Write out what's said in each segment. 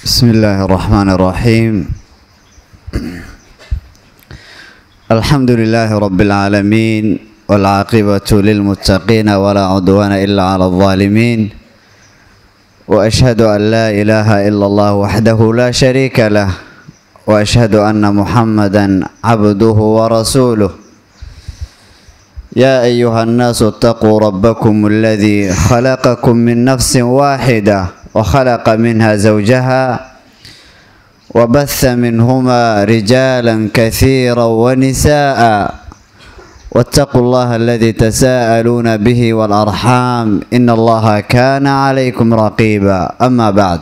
بسم الله الرحمن الرحيم الحمد لله رب العالمين والعاقبة للمتقين ولا عدوان إلا على الظالمين وأشهد أن لا إله إلا الله وحده لا شريك له وأشهد أن محمدا عبده ورسوله يا أيها الناس اتقوا ربكم الذي خلقكم من نفس واحدة وخلق منها زوجها وبث منهما رجالا كثيرا ونساء واتقوا الله الذي تساءلون به والأرحام إن الله كان عليكم رقيبا أما بعد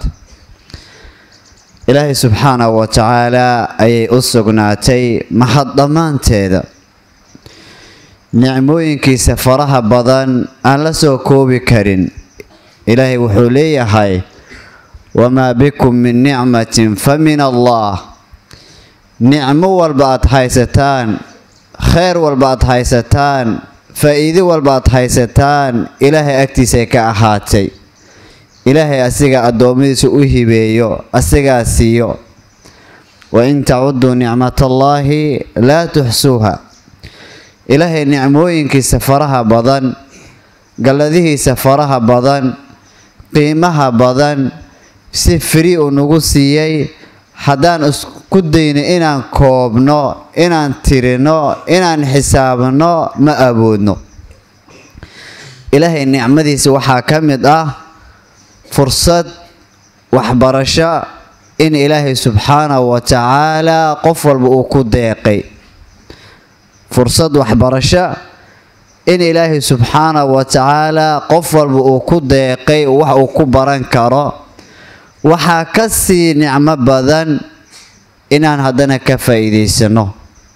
إلهي سبحانه وتعالى أي أسقناتي محض ضمانتيذا nicmooyinkiisa faraha badan aan la soo koobi karin ilaahay wuxuu leeyahay wamaa bikum min nicmatin fa min allah nicmo walba aad haysataan kheyr walba aad haysataan faa-iido walba aad haysataan ilaahay agtiisay ka ahaatay ilaahay asiga addoommadiisa u hibeeyo asigaa siiyo wain tacuduu nicmatallaahi laa tuxsuuha ilaahay nicmooyinkiisa faraha badan galladihiisa faraha badan qiimaha badan si firi uu nagu siiyey haddaan isku dayno inaan koobno inaan tirino inaan xisaabno ma awoodno ilaahay nicmadiisa waxaa ka mid ah fursad waxbarasho in ilaahay subxaanahu wa tacaala qof walba uu ku deeqay fursad waxbarasho in ilaahay subxaanahu wa tacaala qof walba uu ku deeqay wax uu ku baran karo waxaa ka sii nicmo badan inaan haddana ka faa'iidaysano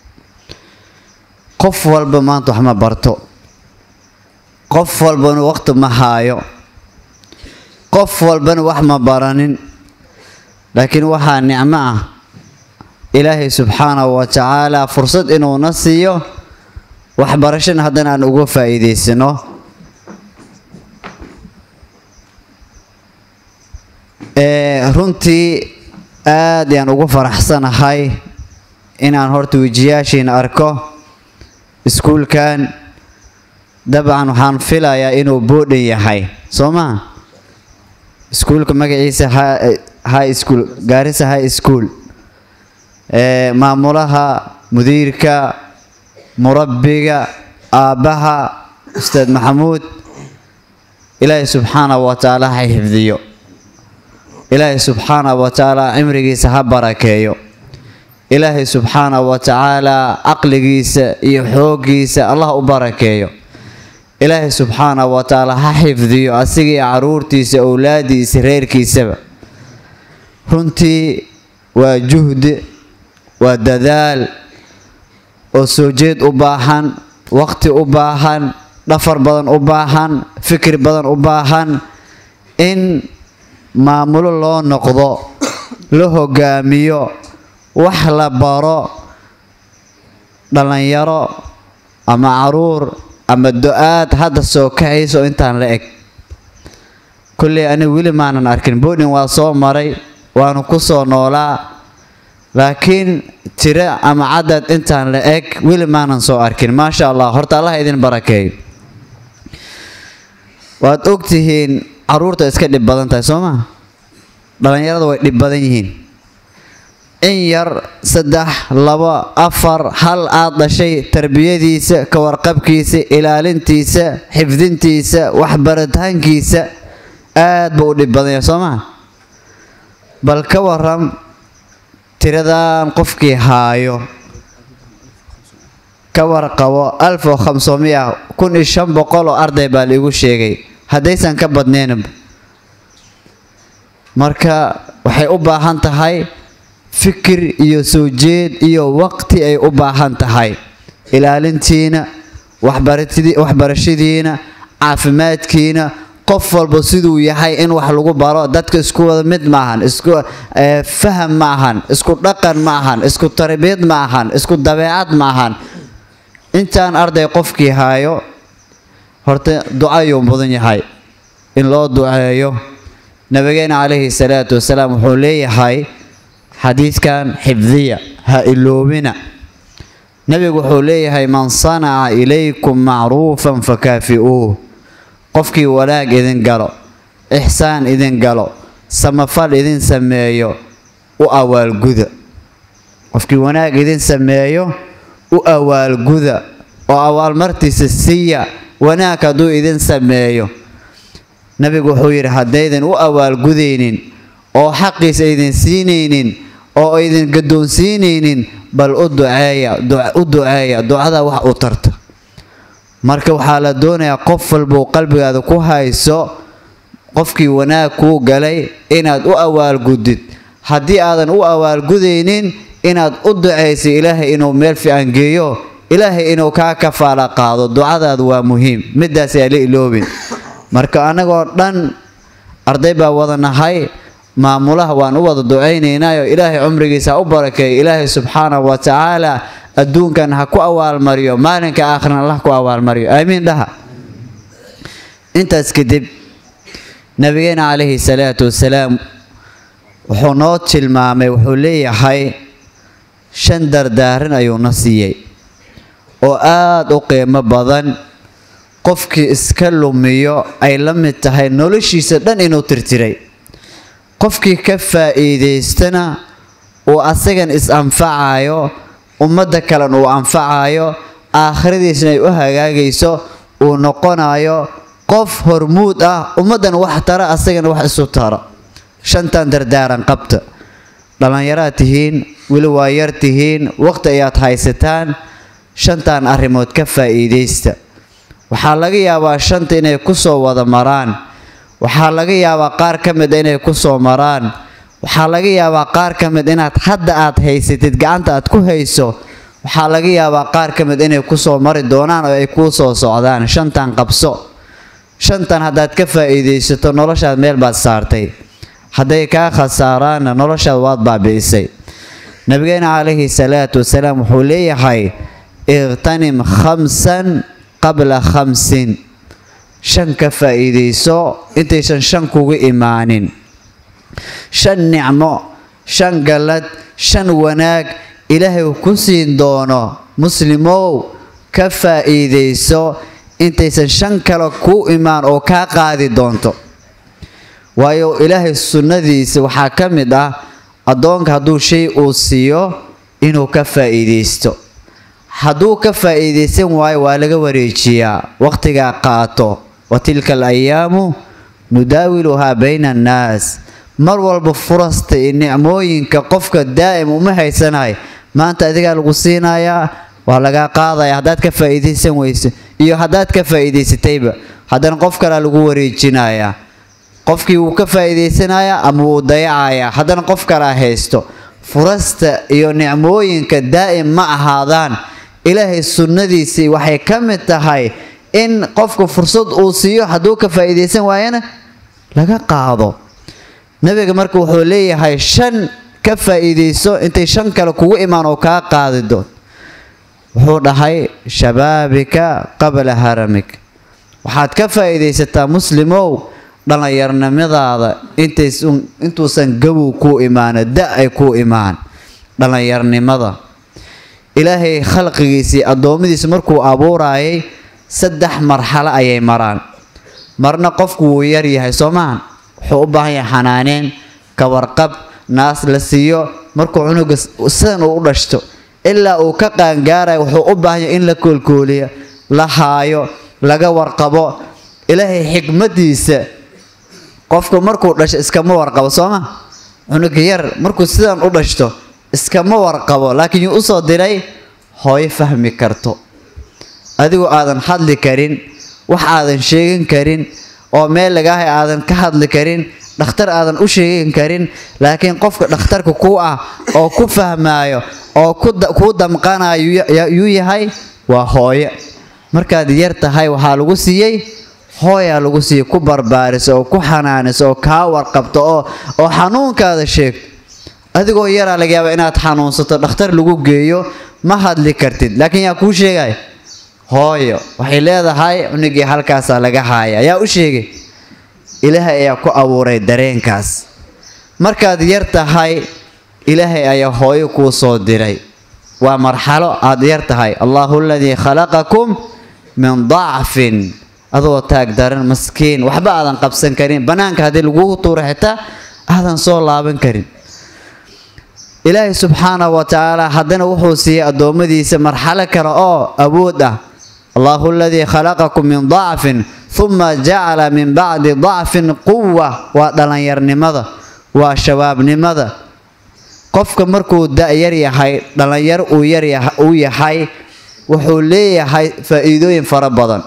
qof walba maanta wax ma barto qof walbana waqti ma haayo qof walbana wax ma baranin laakiin waxaa nicmo ah ilaahay subxaanahu wa tacaala fursad inuuna siiyo waxbarashana haddana aan uga faa'iidaysano runtii aad ayaan ugu faraxsanahay inaan horta wejiyaashiina arko iskuulkan dabcan waxaan filayaa inuu boodhan yahay soo maa iskuulka magaciisa high school gaarisa high school maamulaha mudiirka murabbiga aabbaha ustaad maxamuud ilaahay subxaanahu wa tacaala ha xifdiyo ilaahay subxaanahu wa tacaala cimrigiisa ha barakeeyo ilaahay subxaanahu wa tacaala caqligiisa iyo xooggiisa allah u barakeeyo ilaahay subxaanahu wa tacaala ha xifdiyo asiga iyo caruurtiisa owlaadiisa reerkiisaba runtii waa juhdi waa dadaal oo soo jeed u baahan waqti u baahan dhafar badan u baahan fikir badan u baahan in maamulo loo noqdo la hogaamiyo wax la baro dhallinyaro ama caruur ama do-aad hadda soo kacayso intaan la eg kolley aniga weli maanan arkin boodin waa soo maray waanu ku soo noolaa laakiin tiro ama cadad intaan la eg weli maanan soo arkin maasha allah horta allah idin barakeeyo waad ogtihiin caruurta iska dhib badan tahay soo maa dhallinyarada way dhib badan yihiin in yar saddex labo afar hal aad dhashay tarbiyadiisa ka warqabkiisa ilaalintiisa xifdintiisa waxbaritaankiisa aad buu u dhib badan yahay soo maa bal ka waram tiradan qofkii haayo ka warqabo alf oo khamsoomiya kun iyo shan boqol oo arday baa laigu sheegay haddaysan ka badnaynba marka waxay u baahan tahay fikir iyo soo jeed iyo waqti ay u baahan tahay ilaalintiina waxbarashadiina caafimaadkiina qof walba siduu yahay in wax lagu baro dadka isku wada mid maahan isku faham ma ahan isku dhaqan ma ahan isku tarbiyad ma ahan isku dabeecad ma ahan intaan arday qofkii haayo horta ducayuu mudan yahay in loo duceeyo nabigeena calayhi salaatu wasalaam wuxuu leeyahay xadiidkan xifdiya ha iloobina nebigu wuxuu leeyahay man sanaca ilaykum macruufan fakaafi'uuh qofkii wanaag idin galo ixsaan idin galo samafal idin sameeyo u awaalguda qofkii wanaag idin sameeyo u awaalguda oo awaalmartiisa siiya wanaag hadduu idin sameeyo nebigu wuxuu yidhi haddaydan u awaalgudaynin oo xaqiisa idin siinaynin oo idin gaddoonsiinaynin bal u duceeya u duceeya ducada wax u tarta marka waxaa la doonayaa qof walbuu qalbigaada ku hayso qofkii wanaag kuu galay inaad u awaalgudid haddii aadan u awaalgudaynin inaad u ducaysay ilaahay inuu meel fiican geeyo ilaahay inuu kaa kafaala qaado ducadaadu waa muhiim midaas yaa la iloobin marka annagoo dhan arday baa wada nahay maamulaha waan u wada ducaynaynaayo ilaahay cumrigiisa ha u barakeeyo ilaahay subxaanahu wa tacaala adduunkan ha ku awaalmariyo maalinka aakhirna allah ku awaalmariyo aamiin dhaha intaas kadib nabigeena calayhi salaatu wasalaam wuxuu noo tilmaamay wuxuu leeyahay shan dardaaran ayuuna siiyey oo aada u qiimo badan qofkii iska lumiyo ay la mid tahay noloshiisa dhan inuu tirtiray qofkii ka faa'iidaystana uu asagan is-anfacayo ummadda kalen uu anfacayo aakhiradiisna ay u hagaagayso uu noqonayo qof hormuud ah ummaddan wax tara asagana wax isu tara shantan dardaaran qabta dhallinyaraad tihiin weli waa yar tihiin waqti ayaad haysataan shantan arrimood ka faa'iidaysta waxaa laga yaabaa shanta inay ku soo wada maraan waxaa laga yaabaa qaar ka mid inay ku soo maraan waxaa laga yaabaa qaar ka mid inaad hadda aad haysatid gacanta aad ku hayso waxaa laga yaabaa qaar ka mid inay ku soo mari doonaan oo ay kuu soo socdaan shantan qabso shantan haddaad ka faa'iidaysato noloshaad meel baad saartay hadday kaa khasaaraanna noloshaad waad baabi'isay nabigeena calayhi salaatu wasalaam wuxuu leeyahay iqtanim khamsan qabla khamsin shan ka faa'iidayso intaysan shan kugu imaanin shan nicmo shan gallad shan wanaag ilaahay uu ku siin doono muslimow ka faa'iidayso intaysan shan kale kuu imaan oo kaa qaadi doonto waayo ilaahay sunnadiisa waxaa ka mid ah addoonka hadduu shay uu siiyo inuu ka faa'iidaysto hadduu ka faa'iidaysan waayo waa laga wareejiyaa wakhtigaa qaato wa tilka al ayaamu nudaawiluhaa bayna annaas mar walba furasta iyo nicmooyinka qofka daa'im uma haysanahay maanta adigaa lagu siinayaa waa lagaa qaadaya haddaad ka faa'iidaysan weyso iyo haddaad ka faa'iidaysatayba haddana qof kalea lagu wareejinayaa qofkii wuu ka faa'iidaysanayaa ama wuu dayacayaa haddana qof kalea haysto furasta iyo nicmooyinka daa'im ma ahaadaan ilaahay sunnadiisii waxay ka mid tahay in qofka fursad uu siiyo hadduu ka faa'iidaysan waayana laga qaado nebiga marka wuxuu leeyahay shan ka faa'iidayso intay shan kale kugu imaan oo kaa qaadi doon wuxuu dhahay shabaabika qabla haramik waxaad ka faa'iidaysataa muslimow dhallinyarnimadaada intuusan gabow kuu imaano da ay kuu imaan dhallinyarnimada ilaahay khalqigiisii addoommadiisa markuu abuuraayay saddex marxalo ayay maraan marna qofku wuu yar yahay soo maahan wuxuu u baahan yahay xanaaneen kawarqab naas la siiyo markuu cunuga sidan uu u dhashto ilaa uu ka qaangaarayo wuxuu u baahan yahay in la koolkooliyo la haayo laga warqabo ilaahay xikmadiisa qofku markuu dhasho iskama warqabo sooma cunuga yar markuu sidan u dhashto iskama warqabo laakiin yuu usoo diray hooyo fahmi karto adigoo aadan hadli karin wax aadan sheegin karin oo meel lagaahay aadan ka hadli karin dhakhtar aadan u sheegin karin laakiin qofka dhakhtarka ku ah oo ku fahmaayo oo kuu damqanayo yuu yahay waa hooyo markaad yar tahay waxaa lagu siiyey hooyaa lagu siiyey ku barbaariso oo ku xanaaniso oo kaa warqabto oo oo xanuunkaada sheegto adigoo yaraa laga yaaba inaad xanuunsato dhakhtar lagu geeyo ma hadli kartid laakiin yaa kuu sheegay hooyo waxay leedahay cunugii halkaasaa laga haaya yaa u sheegay ilaahay ayaa ku abuuray dareenkaas markaad yar tahay ilaahay ayaa hooyo kuu soo diray waa marxalo aad yar tahay allahu aladii khalaqakum min dacfin adoo taag daran maskiin waxba aadan qabsan karin bannaanka haddii lagugu tuuro xitaa aadan soo laaban karin ilaahay subxaanahu wa tacaala haddana wuxuu siiyey addoommadiisa marxalo kale oo awood ah allahu aladii khalaqakum min dacfin huma jacala min bacdi dacfin quwa waa dhallinyarnimada waa shabaabnimada qofka markuu da-yar yahay dhallinyar uu yar uu yahay wuxuu leeyahay faa-iidooyin fara badan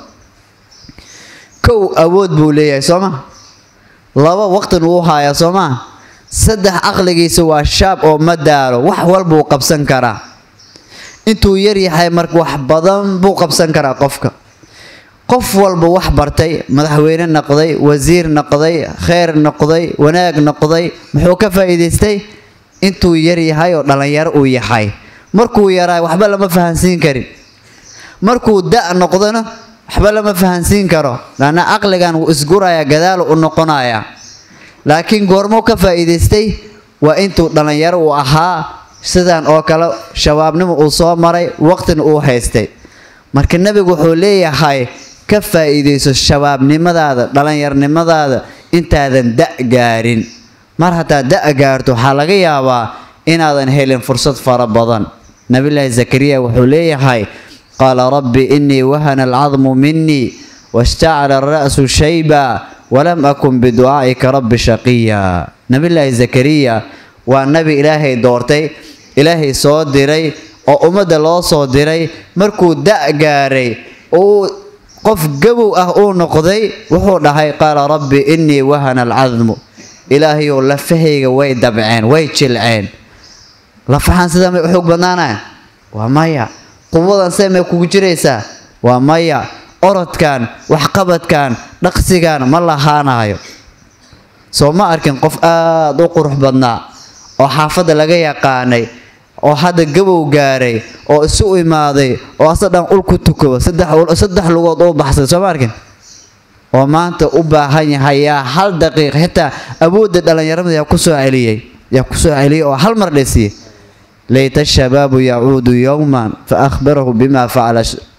kow awood buu leeyahay soo ma laba waqtin uu hayaa soo maa saddex caqligiisa waa shaab oo ma daalo wax walbuu qabsan karaa intuu yar yahay marka wax badan buu qabsan karaa qofka qof walba wax bartay madaxweyne noqday wasiir noqday kheyr noqday wanaag noqday muxuu ka faa'iidaystay intuu yar yahay oo dhallinyaro uu yahay markuu yaraa waxba lama fahansiin karin markuu da' noqdona waxba lama fahansiin karo laanna caqligan wuu isguraya gadaal u noqonaya laakiin goormuu ka faa'iidaystay waa intuu dhallinyaro uu ahaa sidan oo kale shabaabnimo uu soo maray waqtina uu haystay marka nebigu wuxuu leeyahay ka faa'iidayso shabaabnimadaada dhallinyarnimadaada intaadan da' gaarin mar haddaa da' gaarto waxaa laga yaabaa inaadan helin fursad fara badan nabilaahi zakariya wuxuu leeyahay qaala rabbi innii wahana alcadmu minii washtacala ara'su shayba walam akun biducaa'ika rabbi shaqiya nabilaahi zakariya waa nabi ilaahay doortay ilaahay soo diray oo ummadda loo soo diray markuu da' gaaray uu qof gabow ah uu noqday wuxuu dhahay qaala rabbi innii wahana alcadmu ilaahayow lafahayga way dabceen way jilceen lafahan sidaa may u xoog badnaanaya waa maya quwadan see may kugu jiraysaa waa maya orodkan waxqabadkan dhaqsigan ma lahaanayo soo ma arkin qof aada u qurux badnaa oo xaafadda laga yaqaanay oo hadda gabow gaaray oo isu imaaday oo asa dhan ul ku tukado saddex lugood u baxsay soo ma arkin oo maanta u baahan yahay yaa hal daqiiq xitaa awoodda dhallinyaramada yaa kusoo celiyey yaa kusoo celiyey oo hal mar dhesiye layta shabaabu yacuudu yowman fa akhbarahu bima facala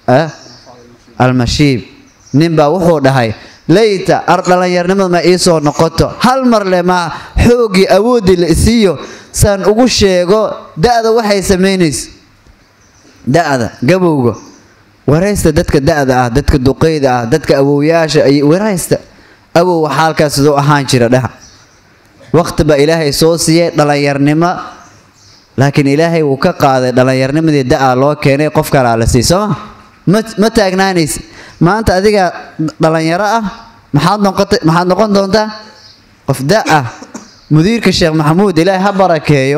almashiib ninbaa wuxuu dhahay layta ar dhallinyarnimada ma iisoo noqoto hal mar le ma xoogii awooddii la isiiyo saan ugu sheego da-da waxay samaynayso da-da gabowga waraysta dadka da-da ah dadka duqeyda ah dadka awowyaasha ay waraysta awow waxaa halkaas siduu ahaan jira dhaha waqti baa ilaahay soo siiyey dhallinyarnimo laakiin ilaahay wuu ka qaaday dhallinyarnimadii da-a loo keenay qof kalaa la sii sooma ma ma taagnaanaysa maanta adiga dhallinyaro ah maxaad noqotay maxaad noqon doontaa qof da ah mudiirka sheekh maxamuud ilaahay ha barakeeyo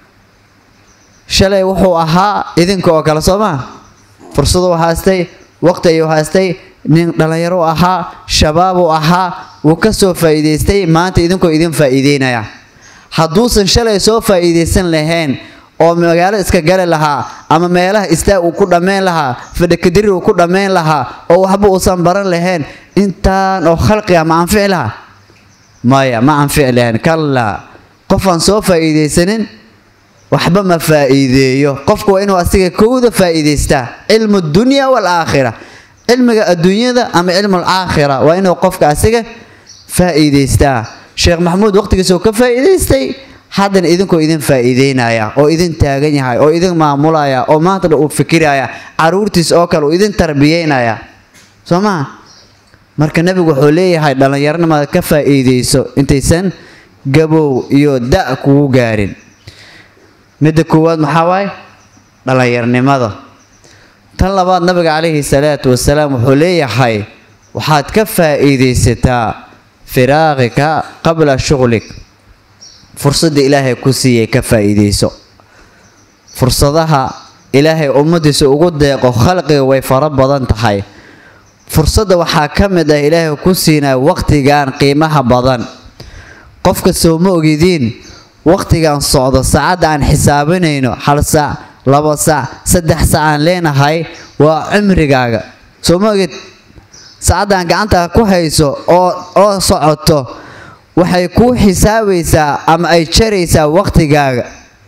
shalay wuxuu ahaa idinka oo kale soo maa fursaduu haastay waqti ayuu haastay nin dhallinyaro ahaa shabaabuu ahaa wuu ka soo faa'iidaystay maanta idinkoo idin faa'iideynaya hadduusan shalay soo faa'iidaysan lahayn oo magaalo iska gali lahaa ama meelaha istaag uu ku dhammayn lahaa fadhakadiri uu ku dhammayn lahaa oo waxba uusan baran lahayn intaan oo khalqiga ma anfici lahaa maya ma anfici lahayn kallaa qofaan soo faa'iidaysanin waxba ma faa'iideeyo qofku waa inuu asiga kowda faa'iidaystaa cilmu dunya waalaakhira cilmiga adduunyada ama cilmu alaakhira waa inuu qofka asiga faa'iidaystaa sheekh maxamuud waqtigiisuu ka faa'iidaystay haddana idinkoo idin faa'iideynaya oo idin taagan yahay oo idin maamulaya oo maantana uu fikiraya caruurtiis oo kale uu idin tarbiyeynaya soo maha marka nebigu wuxuu leeyahay dhallinyaronimada ka faa'iideyso intaysan gabow iyo da' kugu gaarin midda koowaad maxaa waaye dhallinyarnimada tan labaad nabiga calayhi salaatu wasalaam wuxuu leeyahay waxaad ka faa'iidaysataa firaaqika qabla shughlik fursadda ilaahay ku siiyay ka faa'iidayso fursadaha ilaahay ummaddiisa ugu deeqo khalqiga way fara badan tahay fursadda waxaa ka mid ah ilaahay ku siinaya waqtigan qiimaha badan qofka soo ma ogidiin waqtigan socdo saacadda aan xisaabinayno hal saac laba saac saddex saac aan leenahay waa cimrigaaga soo ma ogid saacaddan gacanta ku hayso oo oo socoto waxay kuu xisaabaysaa ama ay jaraysaa waqtigaaga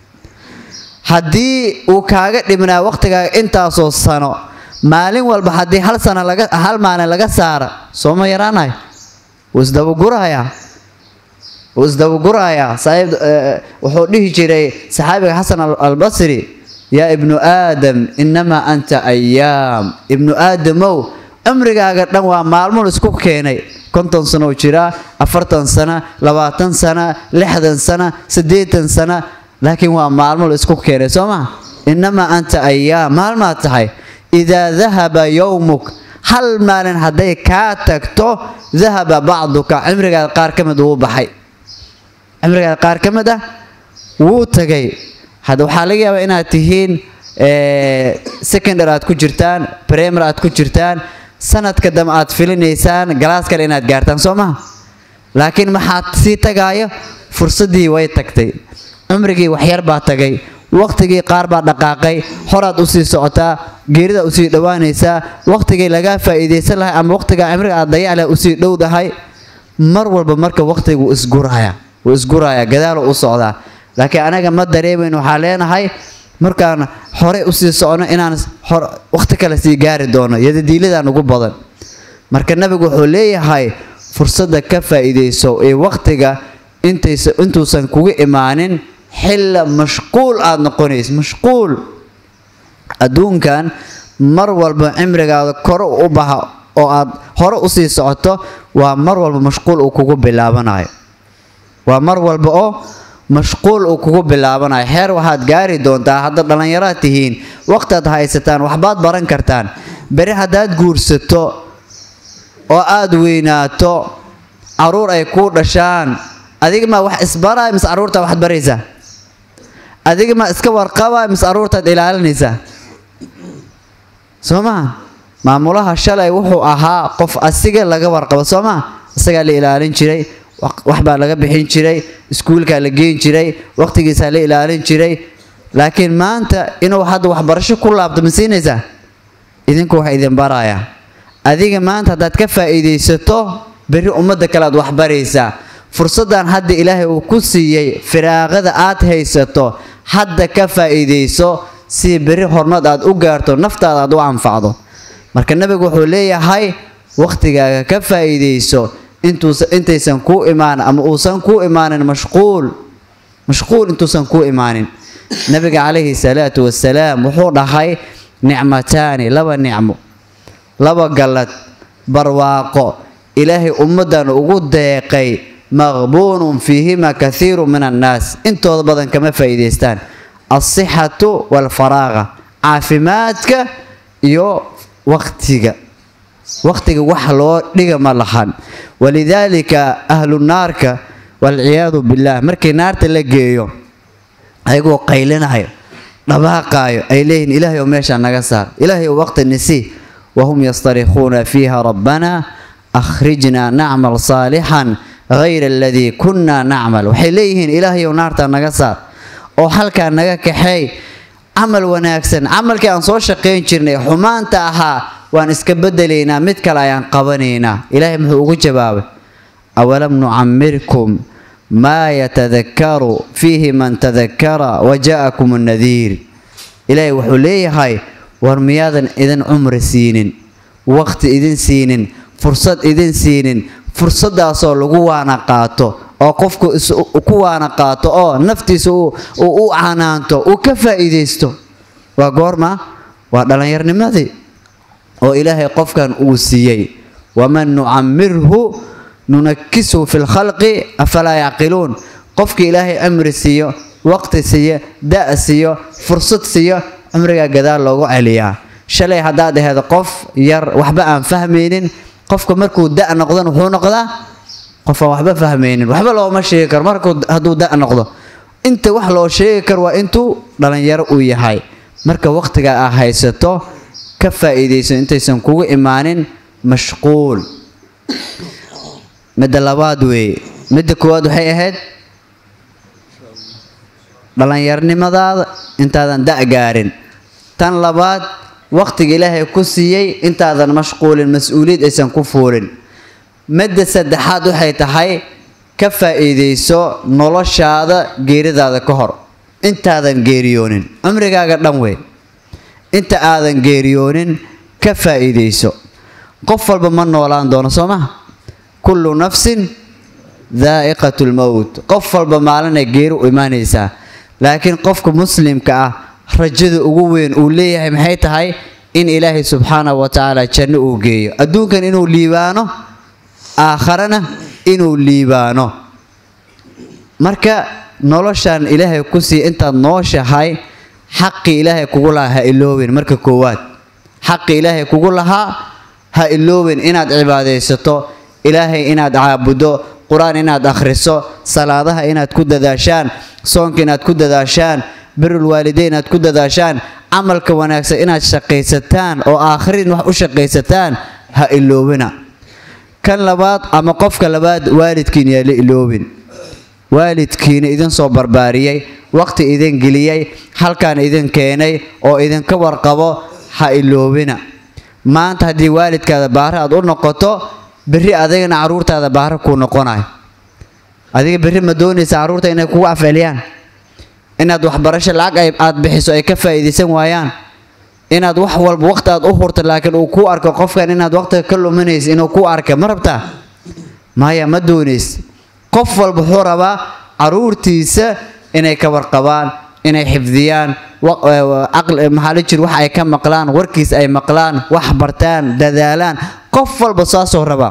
haddii uu kaaga dhibnaa waqtigaaga intaasoo sano maalin walba haddii hal sano laga hal maalin laga saara sooma yaraanayo wuu isdabagurahayaa wuu isdabagurahayaa saaxiib wuxuu dhihi jiray saxaabiga xasan albasri yaa ibnu aadam innamaa anta ayaam ibnu aadamow cimrigaaga dhan waa maalmuun isku keenay konton sano oo jiraa afartan sana labaatan sana lixdan sana siddeetan sana laakiin waa maalmo la isku keenay soo maa innamaa anta ayaam maalmaad tahay idaa dahaba yowmuk hal maalin hadday kaa tagto dahaba bacduka cimrigaada qaar ka mid wuu baxay cimrigaada qaar ka mid ah wuu tagay hadda waxaa laga yaabaa inaad tihiin secondary aad ku jirtaan primary aad ku jirtaan sanadka dambe aad filinaysaan galaas kale inaad gaartaan soo maha laakiin maxaad sii tagaayo fursaddii way tagtay cumrigii waxyar baa tagay waqtigii qaar baa dhaqaaqay horaad usii socotaa geerida usii dhowaanaysaa waqtigii lagaa faa'iidaysan lahay ama waqtigaa cimriga aad dayac leh usii dhowdahay mar walba marka waqtigu isguraya wuu isguraya gadaalo u socdaa laakiin anaga ma dareemayn waxaa leenahay markaan horey usii socno inaan waqti kale sii gaari doono yadadiiladan ugu badan marka nabigu wuxuu leeyahay fursadda ka faa'iidayso ee waqtiga intuusan kugu imaanin xilla mashquul aada noqonayso mashquul adduunkan mar walba cimrigaada kore u baxa oo aad hore usii socoto waa mar walba mashquul uu kugu bilaabanayo waa mar walba oo mashquul uu kugu bilaabanayo xeer waxaad gaari doontaa hadda dhallinyaraad tihiin waqtiaad haysataan waxbaad baran kartaan beri haddaad guursato oo aada weynaato caruur ay kuu dhashaan adiga maa wax isbaraya mise caruurtaa waxaad baraysaa adiga maa iska warqabaya mise caruurtaad ilaalinaysaa soo maha maamulaha shalay wuxuu ahaa qof asiga laga warqabo soo maha isagaa la ilaalin jiray waxbaa laga bixin jiray iskuulkaa la geyn jiray waqtigiisaa la ilaalin jiray laakiin maanta inuu hadda waxbarasho ku laabto ma siinaysaa idinku wax idin baraya adiga maanta haddaad ka faa'iidaysato berri ummadda kale aad waxbaraysaa fursaddan hadda ilaahay uu ku siiyey firaaqada aad haysato hadda ka faa'iidayso si berri horumad aad u gaarto naftaada aad u anfacdo marka nebigu wuxuu leeyahay waqtigaaga ka faa'iidayso intaysan kuu imaan ama uusan kuu imaanin mashquul mashquul intuusan kuu imaanin nabiga calayhi salaatu wasalaam wuxuu dhahay nicmataani laba nicmo laba gallad barwaaqo ilaahay ummaddan ugu deeqay maqbuunun fiihima kathiiru min annaas intooda badan kama faa'iidaystaan alsixatu waalfaraaqa caafimaadka iyo waqtiga waqtiga wax loo dhiga ma lahan walidaalika ahlu naarka waalciyaadu billaah markii naarta la geeyo ayagoo qaylinayo dhabaaqaayo ay leeyihin ilaahay oo meeshaa naga saar ilaahay oo waqti nisi wahum yastarikuuna fiiha rabbana akhrijnaa nacmal saalixan hayra aladii kunnaa nacmal waxay leeyihiin ilaahay oo naartaa naga saar oo halkaa naga kaxeey camal wanaagsan camalkii aan soo shaqayn jirnay xumaanta ahaa waan iska bedelaynaa mid kale ayaan qabanaynaa ilaahay muxuu ugu jawaabay awalam nucamirkum maa yatadakaru fiihi man tadakara waja'akum annadiir ilaahay wuxuu leeyahay war miyaadan idin cumri siinin waqti idin siinin fursad idin siinin fursaddaasoo lagu waana qaato oo qofku ku waana qaato oo naftiisa uu u canaanto uu ka faa'iidaysto waa goorma waa dhallinyarnimadii oo ilaahay qofkan uu siiyey waman nucamirhu nunakisuhu fi lkhalqi afalaa yacqiluun qofkii ilaahay cimri siiyo waqti siiyo da' siiyo fursad siiyo cumrigaa gadaal loogu celiyaa shalay haddaad aheed qof yar waxba aan fahmaynin qofka markuu da' noqdan wuxuu noqdaa qof aan waxba fahmaynin waxba looma sheegi karo markuu hadduu da' noqdo inta wax loo sheegi karo waa intuu dhalinyaro uu yahay marka waqtiga aa haysato ka faa'iidayso intaysan kugu imaanin mashquul midda labaad weeye midda koowaad waxay ahayd dhallinyarnimadaada intaadan da' gaarin tan labaad waqtiga ilaahay ku siiyey intaadan mashquulin mas-uuliyad aysan ku fuulin madda saddexaad waxay tahay ka faa'iidayso noloshaada geeridaada ka hor intaadan geeriyoonin cumrigaaga dhan weyn inta aadan geeriyoonin ka faa'iidayso qof walba ma noolaan doono soo maha kullu nafsin daa'iqatu lmowt qof walba maalinay geeri u imaanaysaa laakiin qofka muslimka ah rajada ugu weyn uu leeyahay maxay tahay in ilaahay subxaanahu wa tacaala janno uu geeyo adduunkan inuu liibaano aakharana inuu liibaano marka noloshan ilaahay ku siiya intaad nooshahay xaqii ilaahay kugu lahaa ha iloowin marka koowaad xaqii ilaahay kugu lahaa ha iloowin inaad cibaadaysato ilaahay inaad caabuddo qur-aan inaad akhriso salaadaha inaad ku dadaashaan soonka inaad ku dadaashaan birul waalideyn inaad ku dadaashaan camalka wanaagsan inaad shaqaysataan oo aakhirin wax u shaqaysataan ha iloowina kan labaad ama qofka labaad waalidkiin yaa la iloobin waalidkiina idin soo barbaariyey waqti idin geliyey halkaan idin keenay oo idinka warqabo ha iloobina maanta haddii waalidkaada baare aad u noqoto berri adigana caruurtaada baare kuu noqonayo adiga berri ma doonaysa caruurta inay kugu afceliyaan inaad waxbarasho lacag aad bixiso ay ka faa'iidaysan waayaan inaad wax walba waqti aad u hurto laakiin uu kuu arko qofkan inaad waqtiga ka luminaysa inuu kuu arka ma rabtaa maya ma doonays qof walba wuxuu rabaa caruurtiisa inay ka warqabaan inay xifdiyaan maxaa la jir wax ay ka maqlaan warkiis ay maqlaan wax bartaan dadaalaan qof walba saasoo rabaa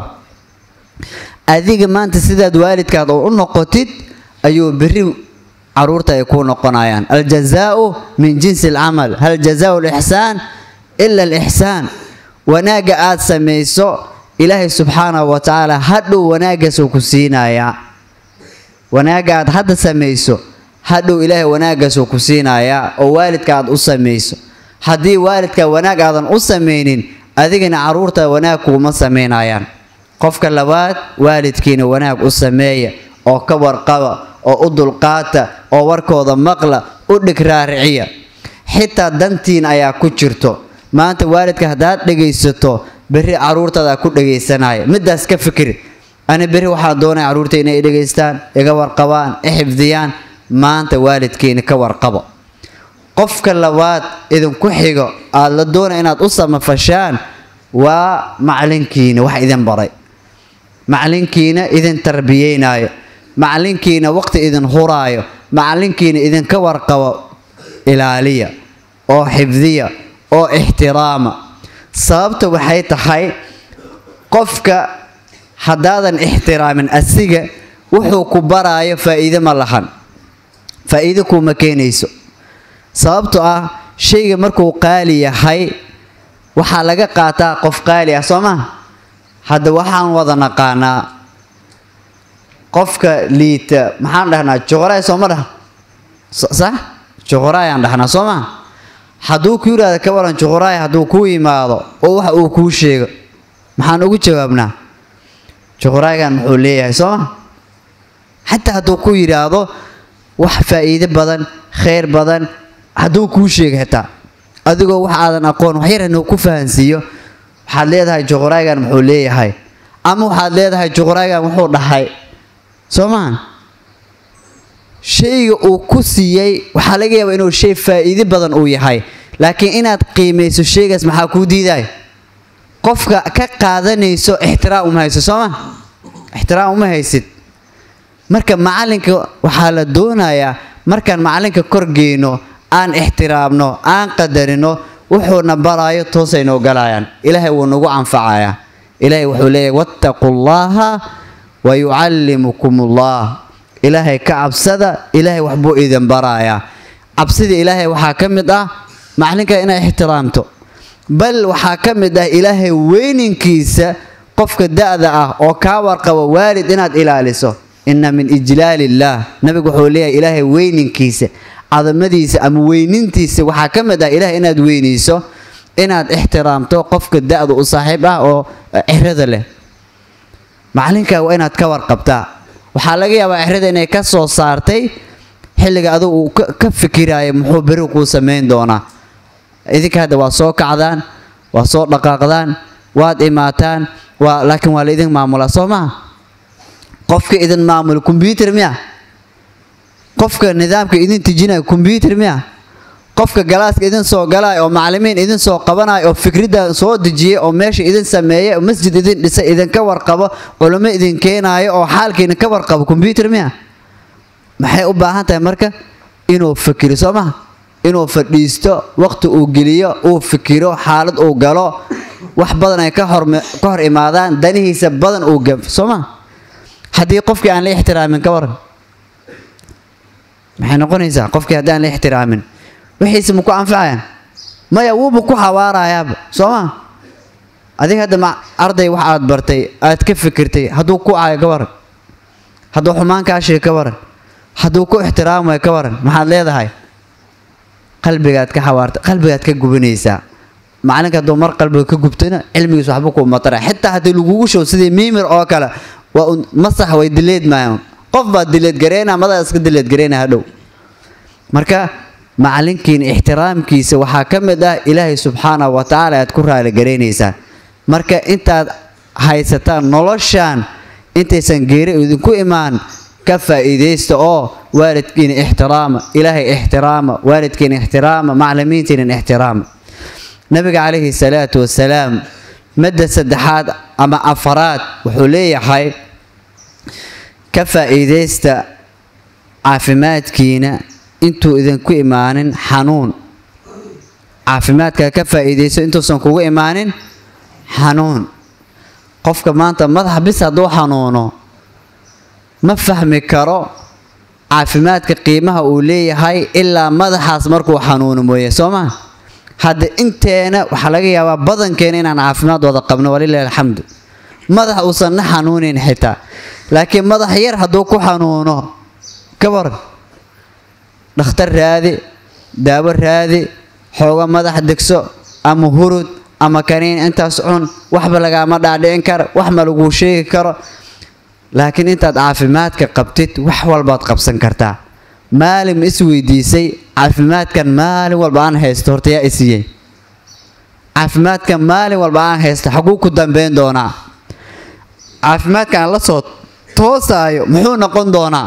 adiga maanta sidaad waalidkaad oo u noqotid ayuu berri caruurta ay kuu noqonayaan aljazaau min jinsi alcamal hal jazaau lixsaan ila alixsaan wanaagga aad samayso ilaahay subxaanahu wa tacaala hadhow wanaaggaasuu ku siinayaa wanaagga aad hadda samayso hadhow ilaahay wanaaggaasuu ku siinayaa oo waalidka aad u samayso haddii waalidka wanaag aadan u samaynin adigana caruurta wanaag kuuma samaynayaan qofka labaad waalidkiina wanaag u sameeya oo ka warqaba oo u dulqaata oo warkooda maqla u dhig raariciya xitaa dantiin ayaa ku jirto maanta waalidka haddaad dhegaysato berri caruurtaada ku dhegaysanaya midaas ka fikri ani berri waxaan doonaya caruurta inay dhegaystaan iga warqabaan i xifdiyaan maanta waalidkiina ka warqabo qofka labaad idinku xigo aada la doonaya inaad u samafashaan waa macalinkiina wax idin baray macalinkiina idin tarbiyeynayo macalinkiina waqti idin huraayo macalinkiina idinka warqabo ilaaliya oo xifdiya oo ixtiraama sababta waxay tahay qofka haddaadan ixtiraamin asiga wuxuu ku baraayo faa'iide ma lahan faa'iide kuuma keenayso sababto ah shayga markuu qaali yahay waxaa laga qaataa qof qaali ah soo maa hadda waxaan wada naqaanaa qofka liita maxaan dhahnaa juqraay sooma dhah sax juqraayaan dhahnaa soo maa hadduu ku yidhahdo ka waran juqraay hadduu kuu yimaado oo waxa uu kuu sheego maxaan ugu jawaabnaa juqraaygan muxuu leeyahay soo ma xataa hadduu ku yidhaahdo wax faa'iide badan khayr badan hadduu kuu sheego xitaa adigoo wax aadan aqoon wax yar inuu ku fahansiiyo waxaad leedahay juqraaygan muxuu leeyahay ama waxaad leedahay juqraaygan wuxuu dhahay soo mahan shayga uu ku siiyey waxaa laga yaabaa inuu shay faa'iide badan uu yahay laakiin inaad qiimayso shaygaas maxaa kuu diiday qofka ka qaadanayso ixtiraam uma hayso soo ma ixtiraam uma haysid marka macalinka waxaa la doonayaa markaan macalinka korgeyno aan ixtiraamno aan qadarino wuxuuna baraayo toosay noo galayaan ilaahay wuu nagu anfacayaa ilaahay wuxuu leeyahay wattaquu llaha wa yucallimukum ullah ilaahay ka cabsada ilaahay waxbuu idin barayaa cabsida ilaahay waxaa ka mid ah macalinka inay ixtiraamto bal waxaa ka mid ah ilaahay weyninkiisa qofka da-da ah oo kaa warqabo waalid inaad ilaaliso inna min ijlaali illaah nabigu wuxuu leeyahay ilaahay weyninkiisa cadamadiisa ama weynintiisa waxaa ka mid ah ilahay inaad weynayso inaad ixtiraamto qofka da-da u saaxiib ah oo cirada leh macalinka waa inaad ka warqabtaa waxaa laga yaabaa cirada inay ka soo saartay xilliga adigu uu ka fikiraayo muxuu beri kuu samayn doonaa idinka hadda waa soo kacdaan waa soo dhaqaaqdaan waad imaataan waa laakiin waa la idin maamulaa soo maha qofka idin maamula combyuter miya qofka nidaamka idin tijinaya combyuter miya qofka galaaska idin soo galaya oo macalimiin idin soo qabanaya oo fikridda soo dejiyay oo meesha idin sameeyay oo masjid idin dhisay idinka warqabo culimo idin keenaayo oo xaalka idinka warqabo combyuter miya maxay u baahan tahay marka inuu fikiro soo maha inuu fadhiisto waqti uu geliyo uu fikiro xaalad uu galo wax badan ay ka hor ka hor imaadaan danihiisa badan uu gafo soo maha haddii qofkii aan la ixtiraamin ka waran maxay noqonaysaa qofkii haddii aan la ixtiraamin wixiise maku anfacayaan maya wuuba ku xawaarayaaba soo ma adiga hadda ma arday wax aad bartay aad ka fikirtay hadduu ku cayo ka waran hadduu xumaan kaa sheeg ka waran hadduu ku ixtiraamayo ka waran maxaad leedahay qalbigaad ka xawaarta qalbigaad ka gubanaysaa macalinka hadduu mar qalbiga ka gubtana cilmigiis waxba kuu matara xitaa haddii lagugu show sidii miimir oo kale waa un masax way dileed maayaan qof baa dileed gareynaa madaa iska dileed gareynaa hadhow marka macalinkiina ixtiraamkiisa waxaa ka mid ah ilaahay subxaanahu wa tacaala aad ku raali garaynaysaan marka intaad haysataan noloshaan intaysan geeri idinku imaan ka faa'iidaysta oo waalidkiina ixtiraama ilaahay ixtiraama waalidkiina ixtiraama maclimiintiina ixtiraama nabiga calayhi salaatu wasalaam madda saddexaad ama afaraad wuxuu leeyahay ka faa'iidaysta caafimaadkiina intuu idinku imaanin xanuun caafimaadkaa ka faa'iidayso intuusan kugu imaanin xanuun qofka maanta madax bis hadduu xanuuno ma fahmi karo caafimaadka qiimaha uu leeyahay ilaa madaxaas markuu xanuuno mooye soo maa hadda inteena waxaa laga yaabaa badankeena inaan caafimaad wada qabno walilahi alxamdu madax uusan na xanuunayn xitaa laakiin madax yar hadduu ku xanuuno ka waran dhakhtar raadi daawo raadi xooga madax degso ama hurud ama kaniin intaas cun waxba lagaama dhaadhicin karo wax ma laguu sheegi karo laakiin intaad caafimaadka qabtid wax walbaad qabsan kartaa maalin ma is weydiisay caafimaadkan maalin walba aan haysto horta yaa isiiyey caafimaadkan maalin walba aan haysto xaguu ku dambeyn doonaa caafimaadkan aan la soo toosaayo muxuu noqon doonaa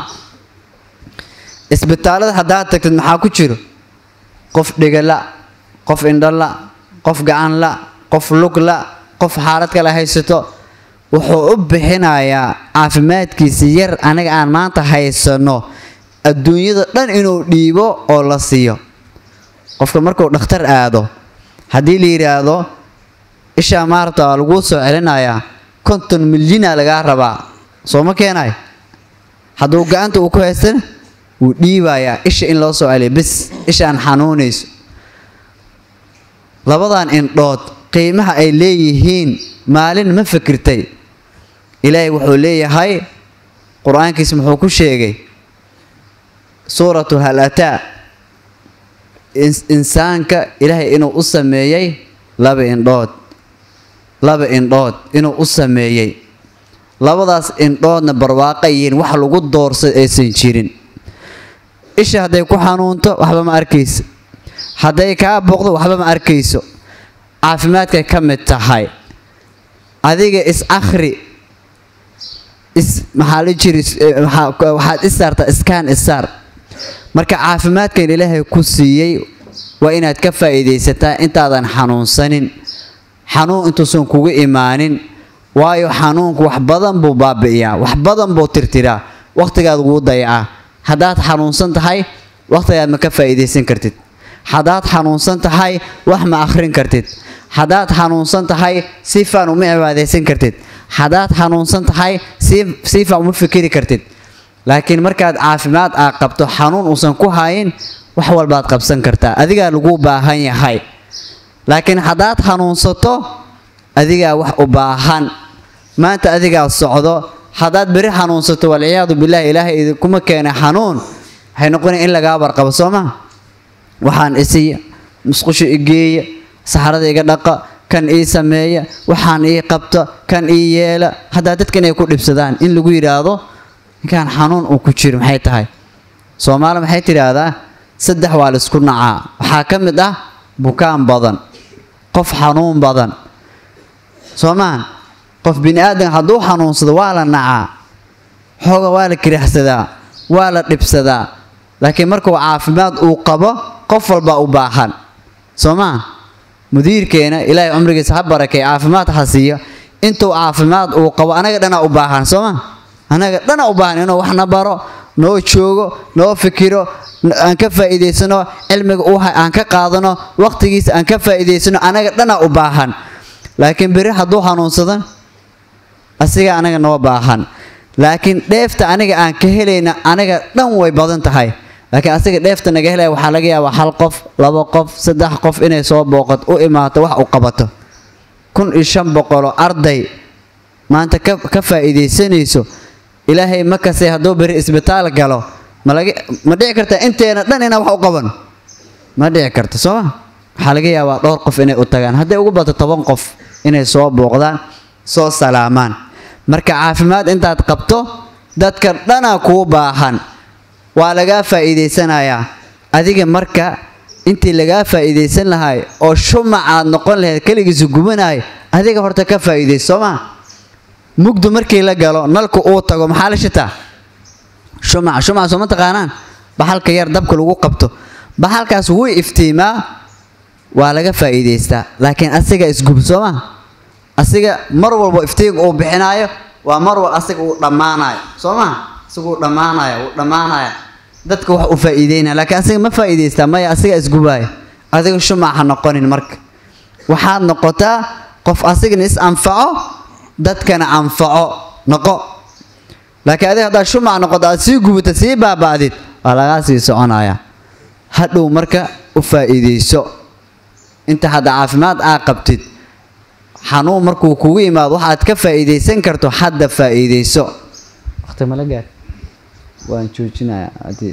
isbitaalada haddaad tagtid maxaa ku jiro qof dhigala qof indhala qof gacanla qof lugla qof xaalad kale haysato wuxuu u bixinayaa caafimaadkiisa yar aniga aan maanta haysano adduunyada dhan inuu dhiibo oo la siiyo qofka markuu dhakhtar aado haddii la yidhaahdo ishaa maarta waa laguu soo celinayaa konton milyina lagaa rabaa soo ma keenayo hadduu gacanta uu ku haystana wuu dhiibayaa isha in loo soo celiyo bis ishaan xanuunayso labadan indhood qiimaha ay leeyihiin maalin ma fikirtay ilaahay wuxuu leeyahay qur-aankiisa muxuu ku sheegay suuratu hal ataa insaanka ilaahay inuu u sameeyey laba indhood laba indhood inuu u sameeyey labadaas indhoodna barwaaqa yihiin wax lagu doorsa aysan jirin isha hadday ku xanuunto waxba ma arkayso hadday kaa booqdo waxba ma arkayso caafimaadkay ka mid tahay adiga is akhri is maxaa la jiri waxaad is saartaa iskaan isaar marka caafimaadkan ilaahay ku siiyey waa inaad ka faa'iidaysataa intaadan xanuunsanin xanuun intuusan kugu imaanin waayo xanuunku wax badan buu baabi'iyaa wax badan buu tirtiraa wakhtigaad wuu dayacaa haddaad xanuunsan tahay wakhtigaad ma ka faa'iidaysan kartid haddaad xanuunsan tahay wax ma akhrin kartid haddaad xanuunsan tahay si faan uma cibaadaysan kartid haddaad xanuunsan tahay si faan uma fikiri kartid laakiin markaad caafimaad aa qabto xanuun uusan ku hayin wax walbaad qabsan kartaa adigaa lagu baahan yahay laakiin haddaad xanuunsato adigaa wax u baahan maanta adigaa socdo haddaad beri xanuunsato walciyaadu bilaahi ilaahay idinkuma keena xanuun waxay noqonaya in lagaa warqabo soo ma waxaan isiya musqusho igeeya saxarada iga dhaqa kan ii sameeya waxaan ii qabta kan ii yeela haddaa dadkan ay ku dhibsadaan in lagu yidhaahdo ninkaan xanuun uu ku jiro maxay tahay soomaali maxay tidhaahdaa saddex waa laisku nacaa waxaa ka mid ah bukaan badan qof xanuun badan soo maha qof bini aadan hadduu xanuunsado waa la nacaa xooga waa la kirixsadaa waa la dhibsadaa laakiin markuu caafimaad uu qabo qof walbaa u baahan soo maha mudiirkeena ilaahay cumrigiisa ha barakay caafimaad ha siiyo intuu caafimaad uu qabo anaga dhanaa u baahan soo ma anaga dhanaa u baahan inuu waxna baro noo joogo noo fikiro aan ka faa'iidaysano cilmiga uu aan ka qaadano waqtigiisa aan ka faa'iidaysano anaga dhanaa u baahan laakiin beri hadduu xanuunsado asiga anaga noo baahan laakiin dheefta aniga aan ka helayna anaga dhan way badan tahay laakiin asiga dheefta naga helaya waxaa laga yaabaa hal qof labo qof saddex qof inay soo booqato u imaato wax u qabato kun iyo shan boqoloo arday maanta ka ka faa'iidaysanayso ilaahay ma kasay hadduu beri isbitaal galo ma laga ma dhici karta inteena dhan inaan wax u qaban ma dhici karta soo ma waxaa laga yaabaa dhowr qof inay u tagaan hadday ugu bato toban qof inay soo booqdaan soo salaamaan marka caafimaad intaad qabto dadka dhanaa kuu baahan waa lagaa faa'iidaysanayaa adiga marka intii lagaa faa'iidaysan lahay oo shumac aad noqon lahayd keligiisu gubanahay adiga horta ka faa'iidayso soo maa mugdu markii la galo nalku uu tago maxaa la shitaa shumac shumac soo ma taqaanaan baxalka yar dabka lagu qabto baxalkaas wuu iftiimaa waa laga faa'iidaystaa laakiin asiga isgub soo maa asiga mar walba iftiinka uu bixinaayo waa mar walba asiga uu dhammaanayo soo maa asiga uu dhammaanayo uu dhammaanaya dadka wax u faa'iideynaya laakiin asiga ma faa'iidaystaa maya asiga isgubaayo adiga shumac ha noqonin marka waxaad noqotaa qof asigana is anfaco dadkana anfaco noqo laakiin adiga haddaad shumac noqoto aad sii gubata sii baaba'did waa lagaa sii soconaya hadhow marka u faa'iidayso inta hadda caafimaad aa qabtid xanuun markuu kugu imaado waxaad ka faa'iidaysan karto hadda faa'iidayso waqti mala gaar waan joojinayaa haddii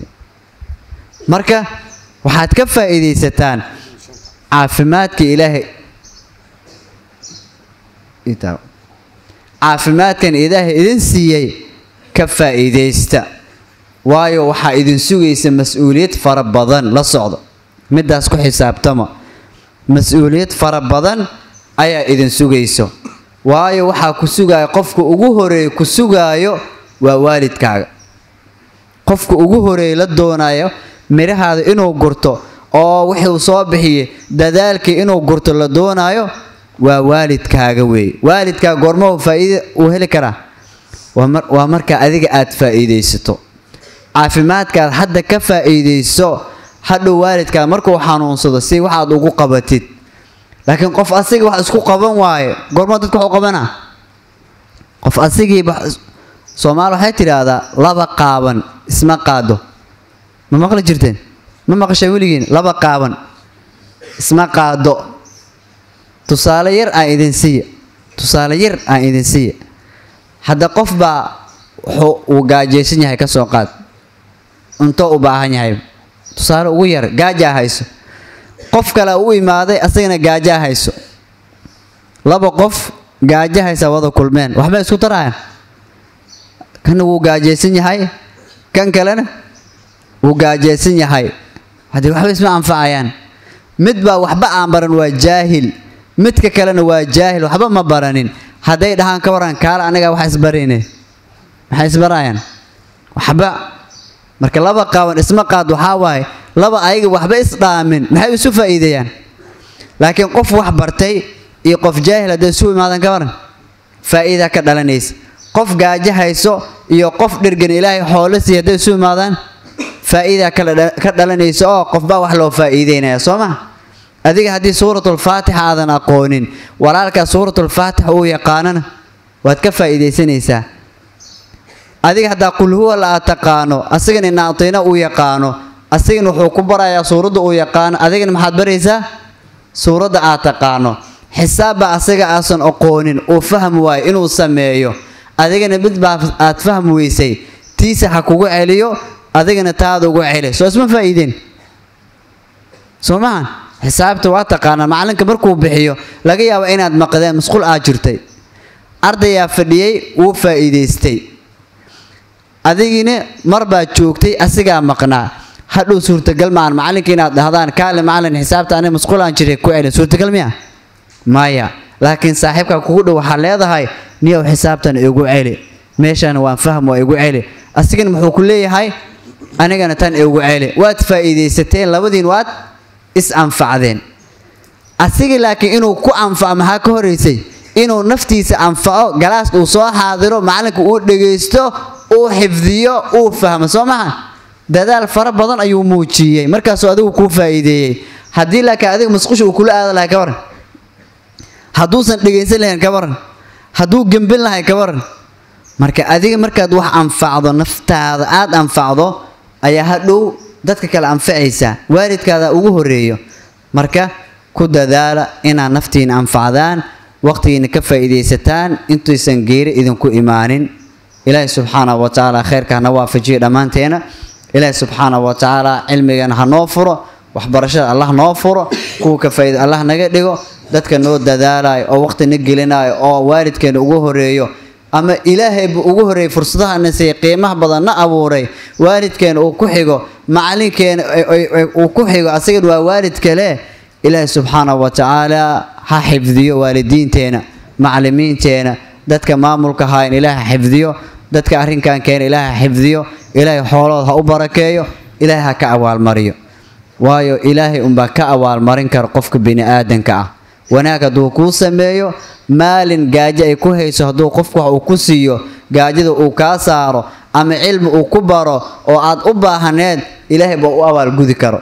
marka waxaad ka faa'iidaysataan caafimaadka ilaahay itaa caafimaadkan ilaahay idin siiyey ka faa'iidaysta waayo waxaa idin sugaysa mas-uuliyad fara badan la socdo middaas ku xisaabtama mas-uuliyad fara badan ayaa idin sugayso waayo waxaa ku sugaayo qofka ugu horeeya ku sugaayo waa waalidkaaga qofka ugu horeeya la doonayo midhahaada inuu gurto oo wuxuu soo bixiyey dadaalkii inuu gurto la doonaayo waa waalidkaaga weeye waalidkaaga goormahu faa'iida uu heli karaa waa markaa adiga aad faa'iidaysato caafimaadkaad hadda ka faa'iidayso hadhow waalidkaa markuu xanuunsado si waxaad ugu qabatid laakiin qof asiga wax isku qaban waaye goorma dadka waxu qabanaa qof asigiiba soomaali waxay tidhaahdaa laba qaaban isma qaado ma maqli jirteen ma maqashay weligiin laba qaaban isma qaado tusaale yar aan idin siiya tusaale yar aan idin siiya hadda qof baa wuxuu uu gaajaysan yahay ka soo qaad cunto u baahan yahay tusaale ugu yar gaajaa hayso qof kale u imaaday asagana gaajaa hayso laba qof gaajo haysa wada kulmeen waxbay isku tarayaan kana wuu gaajaysan yahay kan kalena wuu gaajaysan yahay haddii waxba isma anfacayaan mid baa waxba aan baran waa jaahil midka kalena waa jaahil waxba ma baranin hadday dhahaan ka waran kaala anagaa wax isbarayne maxay isbarayaan waxba marka laba qaaban isma qaad waxaa waaye laba ayaga waxba isdhaamin maxay isu faa'iideeyaan laakiin qof wax bartay iyo qof jaahil hadday isu imaadan ka waran faa'iida ka dhalanaysa qof gaajo hayso iyo qof dhirgan ilaahay xoolo siiya hadday isu imaadaan faa'iida ka dhalanaysa oo qofbaa wax loo faa'iideynaya soo ma adiga haddii suuratulfaatixa aadan aqoonin walaalkaa suuratulfaatixa uu yaqaanana waad ka faa'iidaysanaysaa adiga haddaa qulhuwa la aad taqaano asagana naatiina uu yaqaano asagana wuxuu ku barayaa suuradda uu yaqaano adigana maxaad baraysaa suuradda aad taqaano xisaabba asaga aasan aqoonin uu fahmi waayo inuu sameeyo adigana mid baa aad fahmi weysay tiisa ha kugu celiyo adigana taada ugu celi soo isma faa'iideen soo mahan xisaabta waa taqaanaa macalinka markuu bixiyo laga yaabo inaad maqdeen masquul aad jirtay ardayaa fadhiyey wuu faa'iidaystay adigiina mar baad joogtay asigaa maqnaa hadhow suurtagal maahan macallinka inaad dhahdaan kaale macallin xisaabta aniga masquul aan jiray ku celin suurtagal miya maya laakiin saaxiibka kugu dhow waxaa leedahay niyow xisaabtan igu celi meeshana waan fahm waa igu celi asigana muxuu ku leeyahay anigana tan igu celi waad faa'iidaysateen labadiin waad is anfacdeen asiga laakiin inuu ku anfaco maxaa ka horeysay inuu naftiisa anfaco galaas uu soo xaadiro macallinka uu dhegaysto uu xifdiyo uu fahmo soo maha dadaal fara badan ayuu muujiyey markaasuu adigu kuu faa'iideeyey haddii laakiin adiga musqusha uu kula aada lahay ka waran hadduusan dhegaysan lahayn ka waran hadduu gembin lahay ka waran marka adiga markaad wax anfacdo naftaada aada anfacdo ayaa hadhow dadka kale anfacaysaa waalidkaada ugu horeeyo marka ku dadaala inaad naftiina anfacdaan waqtigiina ka faa'iidaysataan intaysan geeri idinku imaanin ilaahay subxaanahu wa tacaala khayrka hana waafajiyo dhammaanteena ilaahay subxaanahu wa tacaala cilmigana ha noo furo waxbarashada allah noo furo kuwa ka faa'iida allah naga dhigo dadka noo dadaalayo oo waqti na gelinayo oo waalidkeena ugu horeeyo ama ilaahayba ugu horeeyay fursadaha na siiyey qiimaha badan na abuuray waalidkeena uu ku xigo macalinkeena uu ku xigo asagana waa waalid kale ilaahay subxaanahu wa tacaala ha xifdiyo waalidiinteena macalimiinteena dadka maamulka hayn ilaah ha xifdiyo dadka arrinkan keena ilaah ha xifdiyo ilaahay xoolooda ha u barakeeyo ilaahay ha ka abaalmariyo waayo ilaahay unbaa ka abaalmarin kara qofka bini aadanka ah wanaag hadduu kuu sameeyo maalin gaajo ay ku hayso hadduu qofku wax uu ku siiyo gaajada uu kaa saaro ama cilmi uu ku baro oo aad u baahaneed ilaahay baa u abaalgudi karo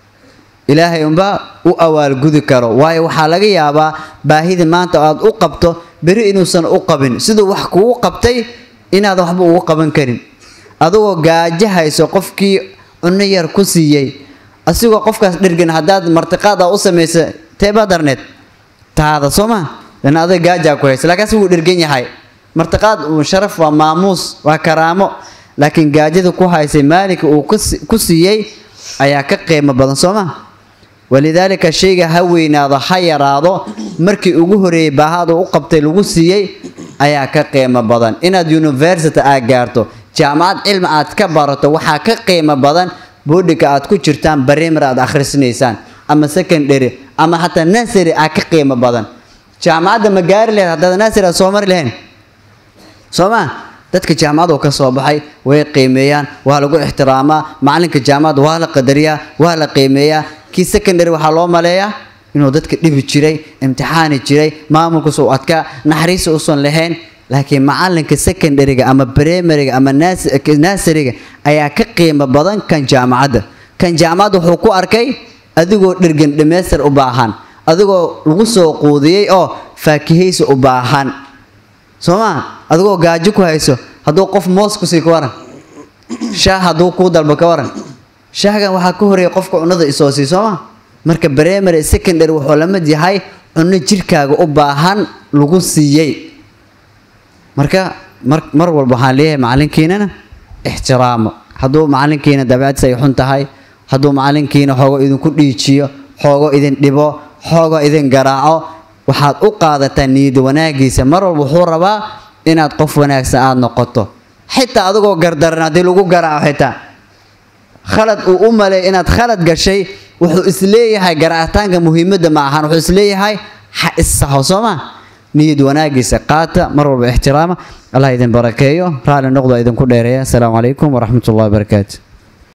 ilaahay unbaa u abaalgudi karo waayo waxaa laga yaabaa baahida maanta aad u qabto beri inuusan u qabin siduu wax kugu qabtay inaad waxba ugu qaban karin adigoo gaajo hayso qofkii cunno yar ku siiyey asigoo qofkaas dhirgan haddaad martiqaada u samaysa teebaa darneed taada soo ma lana adag gaajaa ku haysa laakiin asigu dhirgan yahay martiqaad uu sharaf waa maamuus waa karaamo laakiin gaajada ku haysay maalinka uu ku siiyey ayaa ka qiimo badan soo ma walidaalika shayga ha weynaado ha yaraado markii ugu horeeyey baahaad uu u qabtay lagu siiyey ayaa ka qiimo badan inaad university aad gaarto jaamacad cilmi aad ka barato waxaa ka qiimo badan boodhika aad ku jirtaan barimar aad akhrisanaysaan ama secondary ama xataa nasary aad ka qiimo badan jaamacadda ma gaari lahayd haddaad nasary aad soo mari lahayn soo ma dadka jaamacadu ka soo baxay way qiimeeyaan waa lagu ixtiraamaa macalinka jaamacadda waa la qadariyaa waa la qiimeeyaa kii secondary waxaa loo maleeyaa inuu dadka dhibi jiray imtixaani jiray maamulkiisa u adkaa naxariisa usan lahayn laakiin macalinka secondaryga ama primaryga ama nasariga ayaa ka qiimo badan kan jaamacadda kan jaamacadda wuxuu ku arkay adigoo dhirgan dhamaystir u baahan adigoo lagu soo quudiyey oo faakihaysa u baahan soo ma adigoo gaajo ku hayso hadduu qof moos kusii ka waran shaah hadduu kuu dalbo ka waran shaahgan waxaa ka horeeya qofka cunnada isoo sii soo ma marka primary secondary wuxuu la mid yahay cunno jirkaaga u baahan lagu siiyey marka mar mar walba waxaan leeyahay macalinkiinana ixtiraamo hadduu macalinkiina dabeecadis ay xun tahay hadduu macalinkiina xoogo idinku dhiijiyo xoogo idin dhibo xoogo idin garaaco waxaad u qaadataa niyad wanaagiisa mar walba wuxuu rabaa inaad qof wanaagsan aada noqoto xitaa adigoo gardaran haddii lagu garaaco xitaa khalad uu u maleey inaad khalad gashay wuxuu isleeyahay garaacitaanka muhiimadda ma ahan wuxuu isleeyahay ha issaxo soo ma niyad wanaagiisa qaata mar walba ixtiraama allah idin barakeeyo raalli noqdo idinku dheereeya asalaamu calaykum waraxmat ullahi wabarakaatu